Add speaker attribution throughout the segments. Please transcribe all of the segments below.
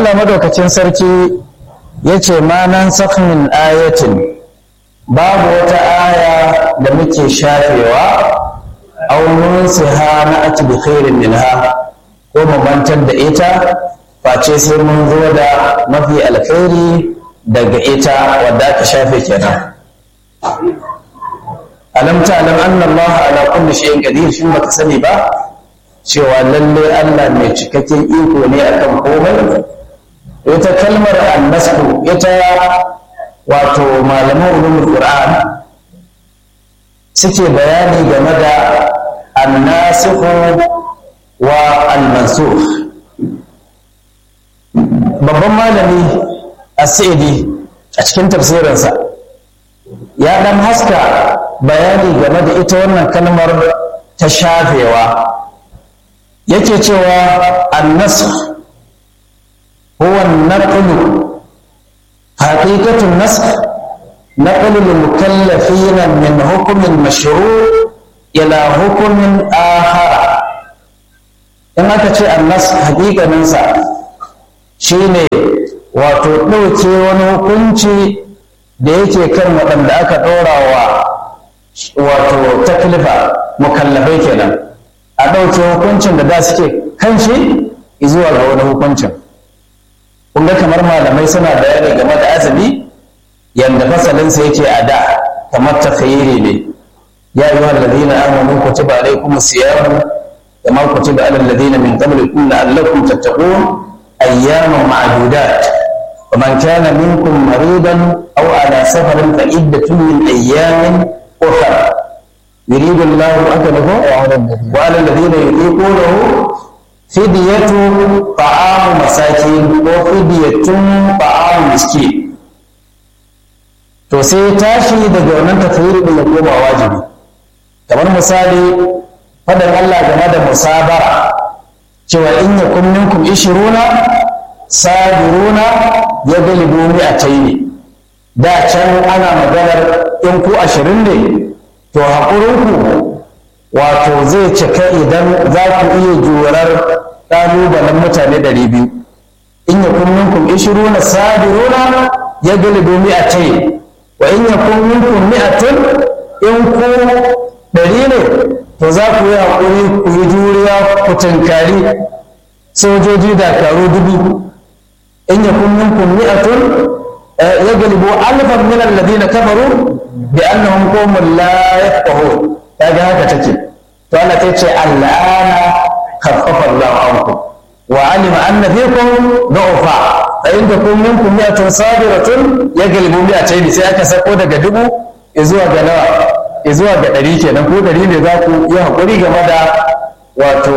Speaker 1: Allah madaukacin sarki ya ce ma nan min ayatin babu wata aya da muke shafewa aw nunsiha na ati bi khairin minha ko mu mantar da ita face sai mun zo da mafi alkhairi daga ita wadda aka shafe kenan alam ta'lam anna Allah ala kulli shay'in qadir shin baka sani ba cewa lalle Allah mai cikakken iko ne akan komai ita kalmar annasku ita wato malaman ulumul qur'an suke bayani game da annasikhu wa al-mansukh babban malami as-sa'idi a cikin tafsirinsa ya dan haska bayani game da ita wannan kalmar ta shafewa yake cewa an-nasakh huwa an-naql haqiqatu an-nasakh نقل المكلفين من حكم مشروع إلى حكم آخر in aka ce annas hakikaninsa shine wato ɗauke wani hukunci da yake kan waɗanda aka ɗora wa wato taklifa mukallafai kenan a ɗauke hukuncin da da suke kan shi zuwa ga wani hukuncin kun ga kamar malamai suna bayani game da azumi yanda fasalinsa yake a da kamar takhayiri ne ya yi wa ladina amanu kutiba alaykum siyamu kama kutiba ala alladhina min qablikum la'allakum tattaqun ayyaman ma'dudat ومن كان منكم مريضا أو على سفر فعدة من أيام أخرى يريد الله أكله وعلى الذين يطيقونه فدية طعام مساكين وفدية طعام مسكين to sai tashi daga wannan tafsiri din ya koma wajibi kamar misali fadan Allah game da musabara cewa in yakum minkum ishiruna sabiruna ya galibu mi'ataini da can ana maganar in ku ashirin ne to haƙurinku wato zai cika idan za ku iya jurar ƙalubalen mutane ɗari biyu in yakum minkum ishiruna sabiruna ya galibu mi'ataini wa in yakun minkum mi'atun in ku ɗari ne to za ku yi haƙuri ku yi juriya ku tunkari sojoji dakaru dubu in yakun minkum mi'atun yaglibu alfan min alladhina kafaru bi annahum qawmun la yafqahun kaga haka take to Allah ta ce al'ana khaffafa Allahu ankum wa alima anna fikum du'fa fa in takum minkum mi'atun sabiratun yaglibu mi'atayn sai aka sako daga dubu zuwa ga nawa zuwa ga ɗari kenan ko ɗari ne za ku yi haƙuri game da wato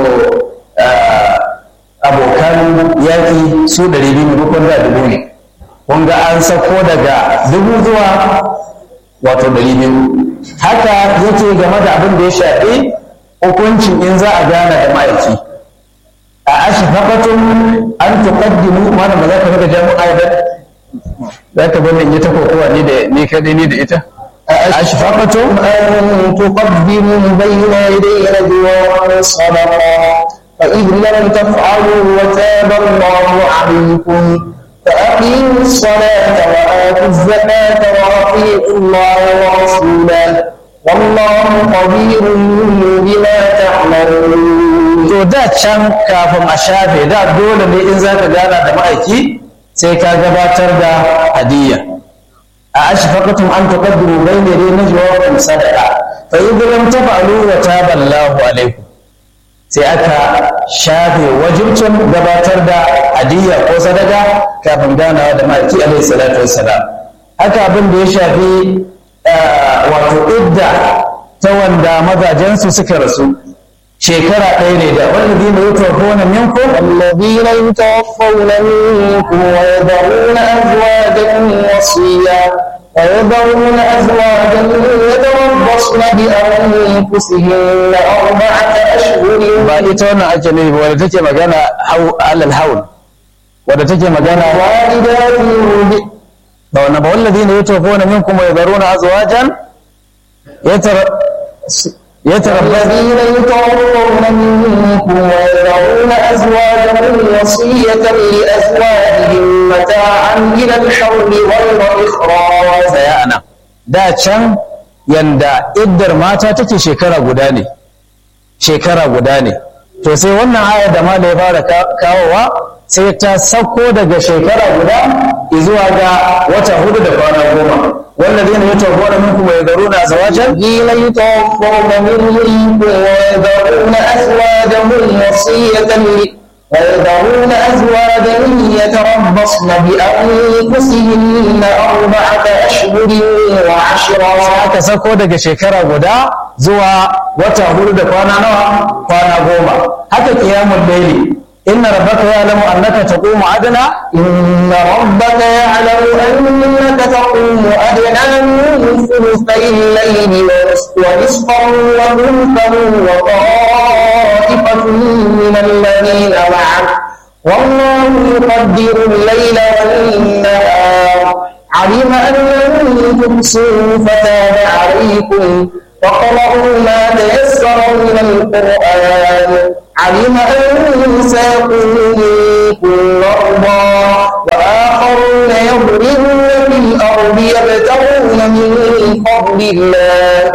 Speaker 1: abokan yaƙi su ɗari biyu maimakon da dubu ne kun ga an sako daga dubu zuwa wato ɗari biyu haka yake game da abin da ya shafi hukuncin in za a gana da ma'aiki a ashfaqatum an tuqaddimu mana ba za ka ga jami'a ba za ka bani in yi ta kokowa ni da ni kadai ni da ita ashfaqatum
Speaker 2: أن تقدموا بين يدي نجواكم صدقات فإذ لم تفعلوا وتاب الله عليكم فأقيموا الصلاة وآتوا الزكاة وأطيعوا الله ورسوله والله خبير بما تعملون
Speaker 1: to da can kafin a shafe da dole ne in za ka gana da ma'aiki sai ka gabatar da hadiyya a ashfaqatum an tuqaddimu bayna yaday najwaakum sadaqa fa idh lam taf'alu wa taba Allahu alaykum sai aka shafe wajibcin gabatar da hadiyya ko sadaka kafin ganawa da ma'aiki alayhi salatu wassalam haka abin da ya shafi wato idda ta wanda mazajensu suka rasu shekara ɗaya ne da wallazi ne yutawaffawna minkum
Speaker 2: الذين يتوفون منكم ويذرون أزواجا وصيا ويذرون أزواجا يتربصن بأنفسهن أربعة أشهر
Speaker 1: ba ita wannan ake nufi ba wadda take magana hau- alal haul wadda take magana
Speaker 2: والدات يرضعن
Speaker 1: ba wannan ba wallazi ne yutawaffawna minkum wa yadharuna azwajan yatar ya tarabba
Speaker 2: الذين يتوفون منكم ويذرون أزواجا وصية لأزواجهم متاعا إلى الحول غير إخراج
Speaker 1: tsaya a nan da can yanda iddar mata take shekara guda ne shekara guda ne to sai wannan aya da malai fara ka- kawowa sai ta sauko daga shekara guda zuwa ga wata hudu da kwana goma والذين يتوفون منكم ويذرون أزواجا
Speaker 2: الذين يتوفون منكم ويذرون أزواجا وصية ل- ويذرون أزواجا يتربصن بأنفسهن أربعة أشهر وعشرا
Speaker 1: aka sako daga shekara guda zuwa wata hudu da kwana nawa kwana goma haka kiyamun laili inna rabbaka ya'lamu annaka taqumu adna
Speaker 2: إن ربك يعلم أنك تقوم أدنى من ثلثي الليل ونصفه وثلثه وطائفة من الذين معك والله يقدر الليل والنهار علم أن لن تحصوا فتاب عليكم فاقرؤوا ما تيسر من القرآن علم أن سيكون منكم مرضى وآخرون يضربون في الأرض يبتغون من فضل الله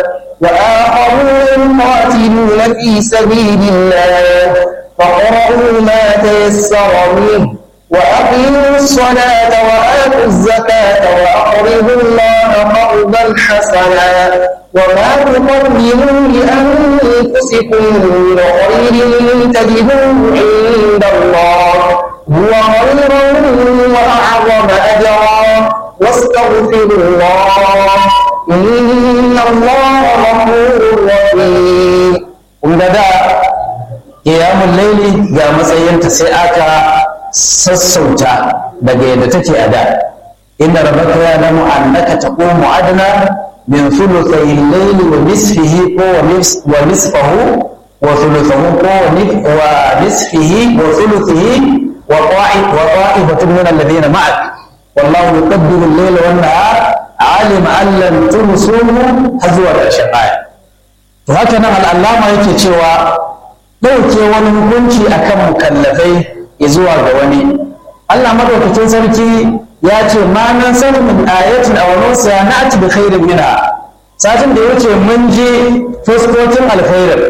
Speaker 2: وآخرون يقاتلون في سبيل الله فاقرؤوا ما تيسر منه وأقيموا الصلاة وآتوا الزكاة وأقرضوا الله قرضا حسنا وما تقدموا لأنفسكم من خير تجدوه عند الله هو خيرا وأعظم أجرا واستغفروا الله إن الله غفور رحيم
Speaker 1: kun ga da kiyamun laili ga matsayinta sai aka sassauta daga yadda take a da inna rabbaka ya'lamu annaka taqumu adna min thuluthay al-layli wa nisfihi ko wa nis- wa nisfahu wa thuluthahu ko wa ni- wa nisfihi wa thuluthihi wa ta'i- wa ta'ifatun min alladhina ma'ak wallahu yuqaddiru al-layla wan-nahar alima an lam tuhsuhu har zuwa ƙarshen aya to haka nan al'allama yake cewa ɗauke wani hukunci akan mukallafai ya zuwa ga wani Allah madaukakin sarki ya ce ma nan san min ayatin aw nusa na'ti bi khairin minha satin da yace mun je fuskokin alkhairin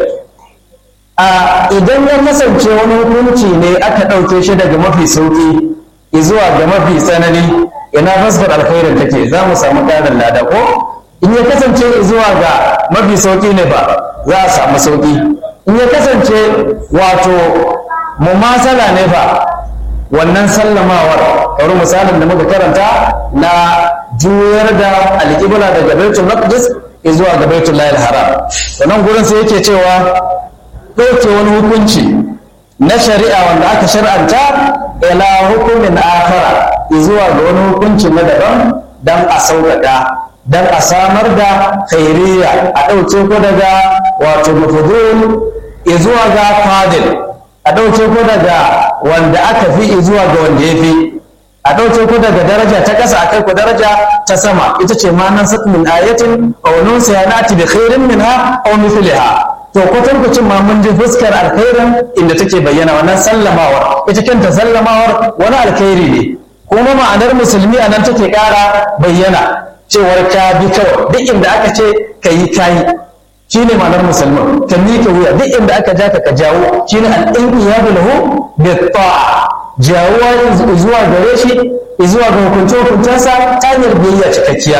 Speaker 1: a idan ya kasance wani hukunci ne aka ɗauke shi daga mafi sauki zuwa ga mafi tsanani ina fuskar alkhairin take za mu samu ƙarin lada ko in ya kasance zuwa ga mafi sauki ne ba za a samu sauki in ya kasance wato mumasala ne ba wannan sallamawar kamar misalin da muka karanta na juyar da alƙibla daga baitul maqdis zuwa ga baitul lahil haram wannan gurin sai yake cewa ɗauke wani hukunci na shari'a wanda aka shar'anta ila hukumin akhara zuwa ga wani hukunci na daban dan a sauƙaƙa dan a samar da khairiyya a ɗauke ko daga wato mafudul zuwa ga fadil a ɗauke ko daga wanda aka fi zuwa ga wanda ya fi a ɗauke ko daga daraja ta ƙasa a kai ku daraja ta sama ita ce ma nan min ayatin aw nunsiha na'ti bi khairin minha aw mithliha to kwatankwacin ma mun ji fuskar alkhairin inda take bayyana wannan sallamawar ita kanta sallamawar wani alkhairi ne kuma ma'anar musulmi a nan take ƙara bayyana cewar ka bi kawai duk inda aka ce ka yi kayi shi ne ma'anar musulman ka miƙa wuya duk inda aka ja ka ka jawo shi ne al'inqiyadu lahu bi ta'a jawuwa zuwa gare shi zuwa ga hukunce hukuncensa ta hanyar biyayya cikakkiya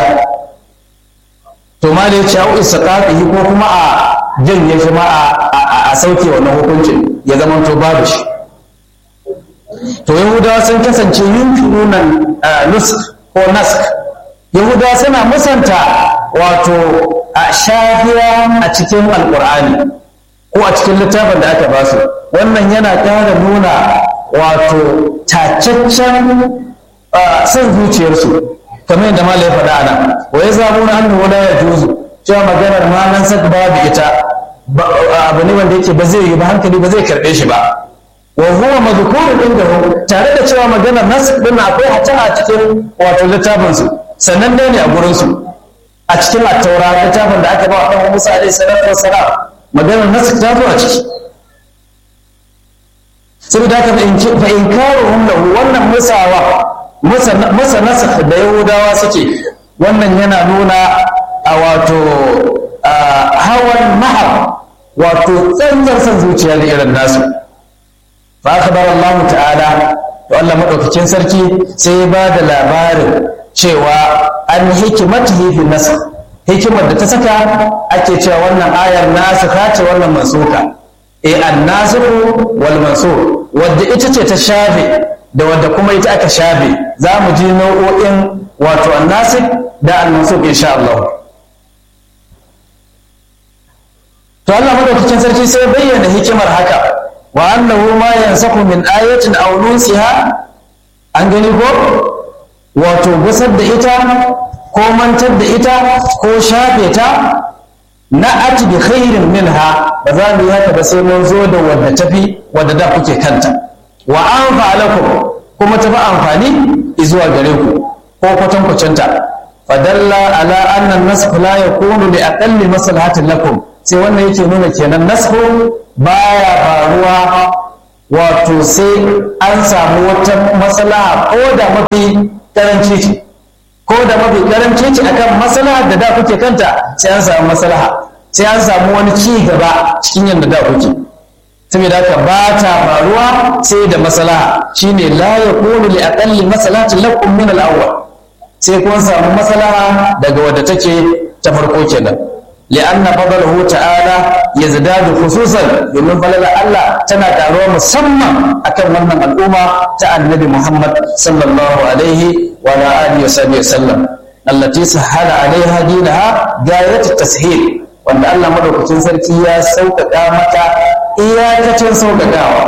Speaker 1: to ma da ya ce au istaqaqihi ko kuma a janye shi ma a sauke wannan hukuncin ya zama to babu shi to yahudawa sun kasance yunkirunan nusk ko nask yahudawa suna musanta wato a shafiya a cikin alkur'ani ko a cikin littafin da aka basu wannan yana ƙara nuna wato tacaccen son zuciyarsu kamar yadda malai faɗa ana wa ya zamu na annu wala ya juzu cewa maganar ma nan sak babu ita abu ne wanda yake ba zai yi ba hankali ba zai karɓe shi ba wa huwa madhkurun indahu tare da cewa maganar nas din akwai hata a cikin wato littafin su sannan dai ne a gurin su a cikin at-taura littafin da aka ba wa dan Musa alaihi salatu wassalam maganar nasu ta zo a ciki saboda haka fa in karo lahu wannan musawa masa nasa da yahudawa suke wannan yana nuna a wato hawan mahar wato tsantsar son zuciya da irin nasu fa akhbar Allah ta'ala to Allah madaukakin sarki sai ya ba da labarin cewa an hikimatihi fi nasr hikimar da ta saka ake cewa wannan ayar nasu ce wannan mansuka e an nasiku wal mansur wadda ita ce ta shafe da wadda kuma ita aka shafe za mu ji nau'o'in wato an nasik da al mansur insha Allah to Allah madaukakin sarki sai bayyana hikimar haka wa annahu ma yansaku min ayatin aw nusiha an gani ko wato gusar da ita ko mantar da ita ko shafe ta na ati bi khairin minha ba za mu yi haka ba sai mun zo da wadda tafi wadda da kuke kanta wa an fa'alakum kuma tafi amfani zuwa gare ku ko kwatankwacinta fadalla ala anna nasku la yakunu li aqalli maslahatin lakum sai wannan yake nuna kenan nasku baya faruwa wato sai an samu wata maslaha ko da mafi karanci ce ko da mafi karanci ce akan maslaha da da kuke kanta sai an samu maslaha sai an samu wani ci gaba cikin yadda da kuke saboda haka ba ta faruwa sai da maslaha shine la yakunu li aqalli maslahatin lakum min al-awwal sai kun samu maslaha daga wadda take ta farko kenan li'anna fadlahu ta'ala yazdadu khususan domin falala Allah tana karuwa musamman akan wannan al'umma ta annabi Muhammad sallallahu alaihi wa ala alihi wa sallam allati sahala alaiha dinaha gayat tashil wanda Allah madaukakin sarki ya sauƙaƙa mata iyakacin sauƙaƙawa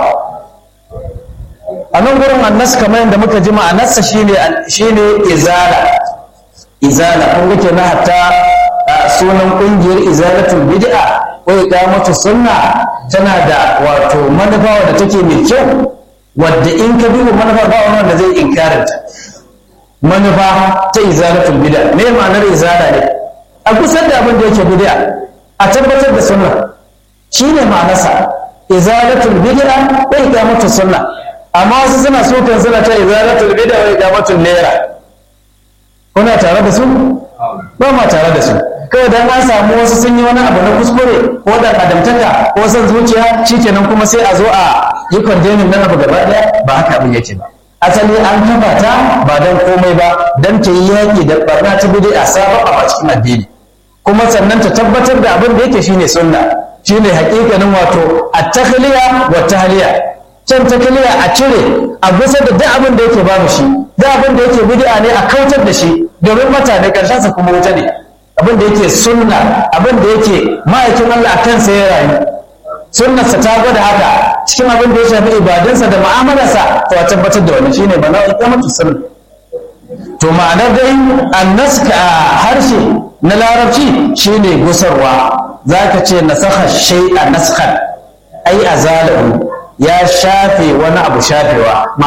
Speaker 1: a nan gurin annas kamar yadda muka ji ma'anarsa shine shine izala izala kun ga kenan hatta sunan kungiyar izalatul bid'a ko iqamatu sunna tana da wato manufa wadda take mai kyau wadda in ka duba manufa ba wanda zai inkarin ta manufa ta izalatul bid'a me ma'anar izala ne a kusan da abin da yake bid'a a tabbatar da sunna shine ma'anarsa izalatul bid'a wa iqamatu sunna amma wasu suna so kan suna ta izalatul bid'a wa iqamatul naira kuna tare da su ba ma tare da su kawai dan an samu wasu sun yi wani abu na kuskure ko da adamtaka ko son zuciya shikenan kuma sai a zo a yi kwandemin nan abu gaba daya ba haka abin yake ba asali an kafa ta ba dan komai ba dan ta yi yaƙi da barna ta bid'a sabon a cikin addini kuma sannan ta tabbatar da abin da yake shine sunna shine hakikanin wato at-takhliya wa tahliya can takliya a cire a gusa da duk abin da yake babu shi duk abin da yake bid'a ne a kautar da shi domin mutane karshen sa kuma wuta ne abin da yake sunna abin da yake ma'aikin Allah a kansa ya rayu sunnarsa ta gwada haka cikin abin da ya shafi ibadunsa da mu'amalarsa to a tabbatar da wani shine bana ikamatu sunna to ma'anar dai annaska a harshe na larabci shine gusarwa zaka ce nasakha shay'a naskhan ai azalahu ya shafe wani abu shafewa